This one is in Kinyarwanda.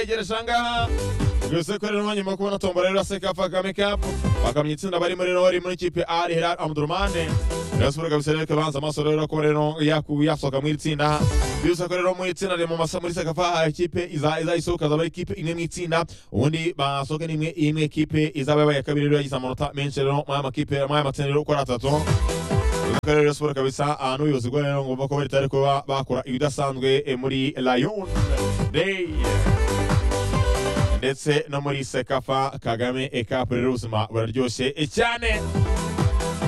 yegereje ahangaha byose ko rero mwanya mukubona tombola rero aseka kagame cup bakamya itsinda barimo rero bari muri kipe ari hilal amdurmane rayon sport kabisa rero ikabanza amaso rero ko rero yaku- yasohoka muri iri tsinda byose ko rero muri itsinda riri mu masa muri sekafa ikipe iza iza isohoka azaba ari ikipe imwe mu itsinda ubundi basohoka n'imwe imwe ikipe izaba yabaye iya kabiri rero yagize amanota menshi rero muri aya makipe muri aya matsinda rero uko ari atatu akarere rayon sport kabisa ahantu ubuyobozi bwa rero ngomba ko bari tari kuba bakora ibidasanzwe eh, muri rayon day ndetse no muri sekafa kagame ekapu rero ubuzima buraryoshye cyane